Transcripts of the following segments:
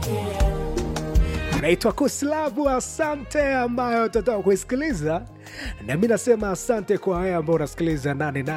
naitwa Kuslavu. Asante ambayo tutatoka kuisikiliza, na mi nasema asante kwa haya ambao unasikiliza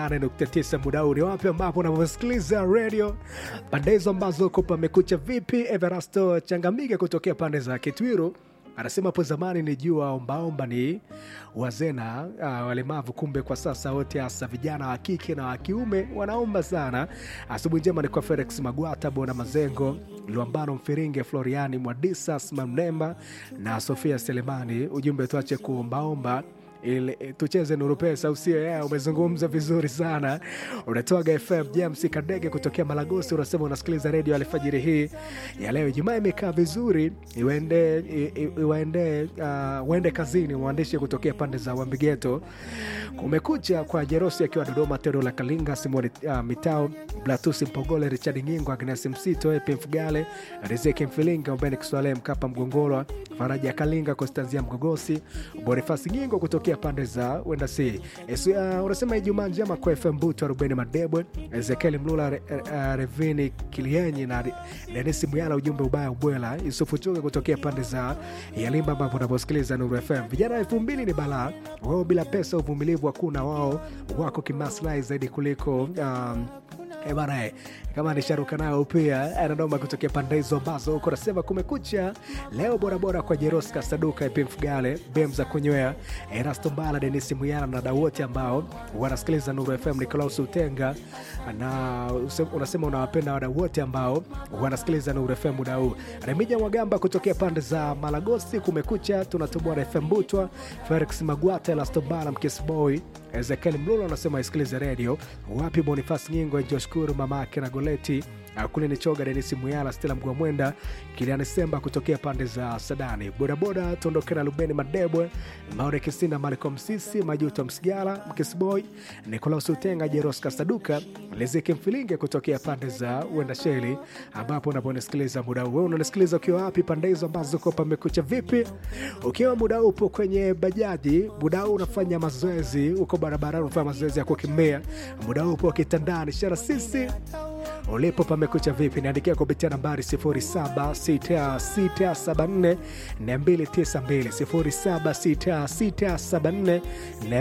88.9 muda huu. Ni wapi ambapo unavyosikiliza redio pande hizo ambazo uko pamekucha vipi? Everasto Changamike kutokea pande za Kitwiru anasema hapo zamani ni jua ombaomba ni wazee na uh, walemavu, kumbe kwa sasa wote hasa vijana wa kike na wa kiume wanaomba sana. Asubuhi njema ni kwa Felix Magwata, Bona Mazengo, Luambano Mfiringe, Floriani Mwadisa, Smamnemba na Sofia Selemani. Ujumbe tuache kuombaomba ili tucheze nuru pesa, usio yeah, umezungumza vizuri sana. Unatoaga FM James Kadege kutokea Malagosi, unasema unasikiliza redio alfajiri hii ya leo. Ijumaa imekaa vizuri, iwende iwaende uh, uende kazini. Mwandishi kutokea pande za Wambigeto, kumekucha kwa Jerosi akiwa Dodoma, Tero la Kalinga, Simoni uh, Mitao, Blatusi Mpogole, Richard Ngingo, Agnes Msito, Epe Mfugale, Rizeki Mfilinga, Ubeni Kiswale, Mkapa Mgongolwa, Faraja Kalinga, Konstanzia Mgogosi, Bonifasi Ngingo kutokea pande za wenda si uh, unasema Ijumaa njema kwa FM Butu, Rubeni Madebwe, Ezekiel Mlula, Re, uh, Revini Kilienyi na Denisi Muyala. Ujumbe ubaya ubwela. Yusufu Chuga kutokea pande za Yalimba ambapo unaposikiliza Nuru FM. Vijana elfu mbili ni balaa wao, bila pesa uvumilivu hakuna, wao wako kimaslahi zaidi kuliko um, E bana, kama nisharuka nayo pia anadoma kutokea pande hizo ambazo uko nasema kumekucha leo. Borabora kwa Jeroska Saduka, Epi Mfugale, Bem za kunywea, Erasto Mbala, Denisi Muyana na dau wote ambao wanasikiliza Nuru FM. Nikolaus Utenga na unasema unawapenda wadau wote ambao wanasikiliza Nuru FM muda huu. Remija Mwagamba kutokea pande za Malagosi, kumekucha tunatoboa na FM Butwa, Felix Magwata, Erasto Mbala, Mkisboy, Ezekiel Mlolo anasema isikilize redio wapi. Bonifas Nyingo, Joshkuru mamake na Goleti kule ni Choga, Denisi Muyala, Stela Mgwamwenda, Kiliani Semba kutokea pande za Sadani, bodaboda tuondoke na Lubeni Madebwe, Maure Kisinda, Malcolm Sisi, Majuto Msigala, Mkisboy, Nikolaus Utenga, Jeroska Saduka, Lezeki Mfilinge kutokea pande za Wenda Sheli, ambapo unaponisikiliza muda huu. Wewe unanisikiliza ukiwa wapi? Pande hizo ambazo uko pamekucha vipi? Ukiwa muda huu upo kwenye bajaji, muda huu unafanya mazoezi, uko barabarani unafanya mazoezi ya kukimbia, muda huu upo kitandani, shara sisi ulipo pamekucha vipi? Niandikia kupitia nambari 076674 292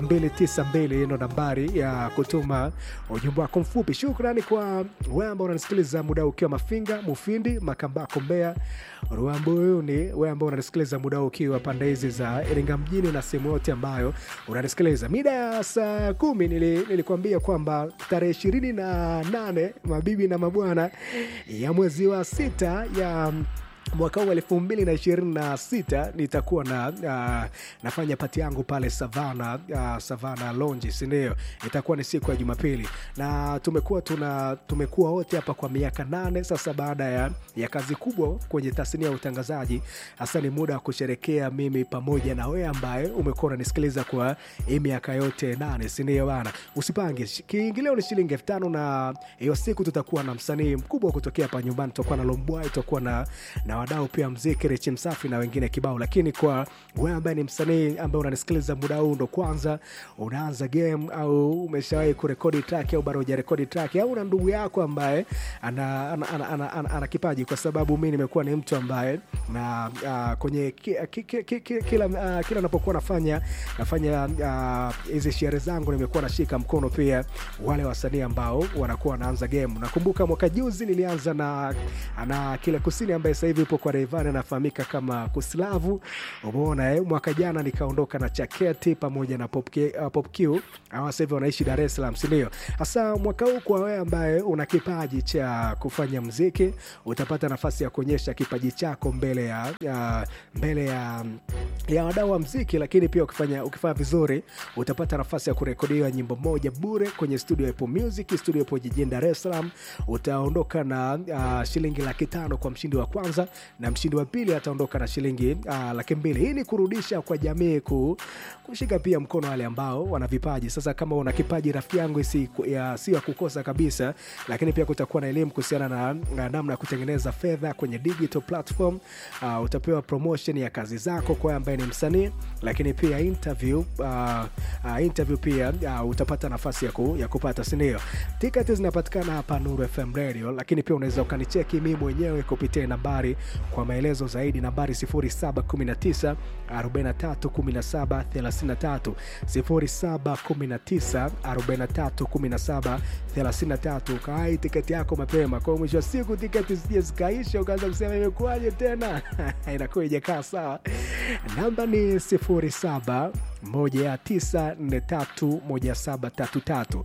076674 ino nambari ya kutuma ujumbe wako mfupi. Shukrani kwa wewe ambao unanisikiliza muda ukiwa Mafinga, Mufindi, Makambako, Mbeya, Ruambuyuni, wewe ambao unanisikiliza muda ukiwa pande hizi za Iringa mjini na sehemu yote ambayo unanisikiliza. Mida ya saa kumi nili, nilikuambia kwamba tarehe ishirini na nane mabibi na mabwana ya mwezi wa sita ya mwaka huu elfu mbili na ishirini na sita nitakuwa na uh, nafanya pati yangu pale Savana uh, Savana Lounge, si ndio? Itakuwa ni siku ya Jumapili na tumekuwa tuna tumekuwa wote hapa kwa miaka nane sasa. Baada ya, ya kazi kubwa kwenye tasnia ya utangazaji, hasa ni muda wa kusherekea mimi pamoja na wewe ambaye umekuwa unanisikiliza kwa hii miaka yote nane, si ndio bana? Usipange, kiingilio ni shilingi elfu tano na hiyo siku tutakuwa na msanii mkubwa kutokea hapa nyumbani, tutakuwa na Lombwai, tutakuwa na, na wadau pia mziki Richi Msafi na wengine kibao. Lakini kwa wewe ambaye ni msanii ambaye unanisikiliza muda huu, ndo kwanza unaanza game au umeshawahi kurekodi track au bado hujarekodi track au na ndugu yako ambaye ana, ana, ana, ana, ana, ana kipaji, kwa sababu mi nimekuwa ni mtu ambaye na uh, kwenye ki, ki, ki, ki, ki, kila uh, kila napokuwa nafanya nafanya hizi uh, sherehe zangu nimekuwa nashika mkono pia wale wasanii ambao wanakuwa wanaanza game. Nakumbuka mwaka juzi nilianza na, na kile kusini ambaye sasa hivi ipo kwa Rayvanny anafahamika kama Kuslavu. Umeona eh? Mwaka jana nikaondoka na Chaketi pamoja na Pop, K, uh, Pop Q hawa sasa hivi wanaishi Dar es Salaam, si ndio? Hasa mwaka huu kwa wewe ambaye una kipaji cha kufanya mziki, utapata nafasi ya kuonyesha kipaji chako mbele ya, ya mbele ya ya wadau wa mziki, lakini pia ukifanya ukifanya vizuri utapata nafasi ya kurekodiwa nyimbo moja bure kwenye studio ya Apple Music, studio ipo jijini Dar es Salaam. Utaondoka na uh, shilingi laki tano kwa mshindi wa kwanza na mshindi wa pili ataondoka na shilingi uh, laki mbili. Hii ni kurudisha kwa jamii ku, kushika pia mkono wale ambao wana vipaji. Sasa kama una kipaji rafiki yangu, si ya, si ya kukosa kabisa, lakini pia kutakuwa na elimu kuhusiana na, na namna ya kutengeneza fedha kwenye digital platform. Uh, utapewa promotion ya kazi zako kwa ambaye ni msanii, lakini pia interview, uh, uh, interview pia uh, utapata nafasi ya, ku, ya kupata sindio. Tiketi zinapatikana hapa Nuru FM Radio, lakini pia unaweza ukanicheki mimi mwenyewe kupitia nambari kwa maelezo zaidi nambari 0719 43 17 33 0719 43 17 33 kawai tiketi yako mapema kwa mwisho wa siku tiketi zije zikaisha ukaanza kusema imekuwaje tena inakuwa ijakaa sawa namba ni 07 19431733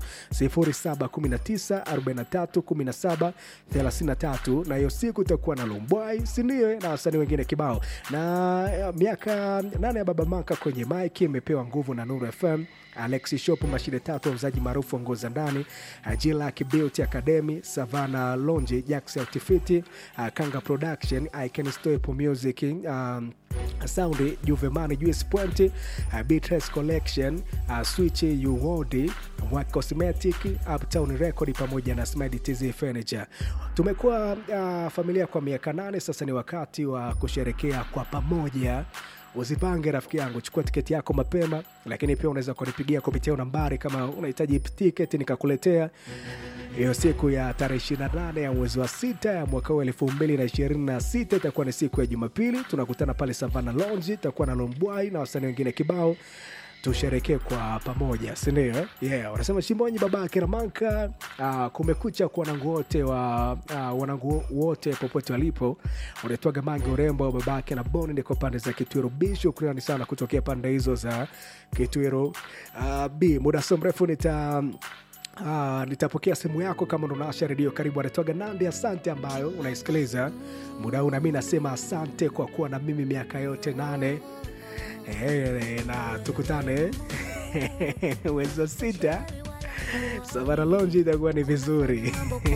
0719431733 na hiyo siku itakuwa na Lumbwai sindio na wasanii wengine kibao na eh, miaka nane ya Baba Maka kwenye mike imepewa nguvu na Nuru FM Alexi Shop mashine tatu wauzaji maarufu wa nguo za ndani Jilak Beauty Academy Savana Lonje Jax Outfit uh, Kanga Production I Can Stop Music um, Sound Juvemani Juice Point uh, Beatrice Collection uh, Switch Uwodi Mwak Cosmetic Uptown Record pamoja na Smile TZ Furniture. Tumekuwa uh, familia kwa miaka nane sasa, ni wakati wa kusherekea kwa pamoja. Usipange rafiki yangu, chukua tiketi yako mapema, lakini pia unaweza kunipigia kupitia nambari kama unahitaji tiketi nikakuletea hiyo siku ya tarehe 28 ya mwezi wa sita ya mwaka huu elfu mbili na ishirini na sita itakuwa ni siku ya Jumapili. Tunakutana pale Savana Lounge, itakuwa na Lombwai na wasanii wengine kibao tusherekee kwa pamoja sindio eh? yeah. wanasema chimbonyi babake ramanka uh, kumekucha kwa wanangu wote wa uh, wanangu wote popote walipo unaitwaga mangi urembo babake na boni ndiko pande za kitwiro b shukrani sana kutokea pande hizo za kitwiro uh, b muda so mrefu nita Uh, nitapokea simu yako kama unaasha redio karibu anatoaga nandi asante ambayo unaisikiliza muda huu nami nasema asante kwa kuwa na mimi miaka yote nane Eh, na tukutane mwezi wa sita savana lonji itakuwa ni vizuri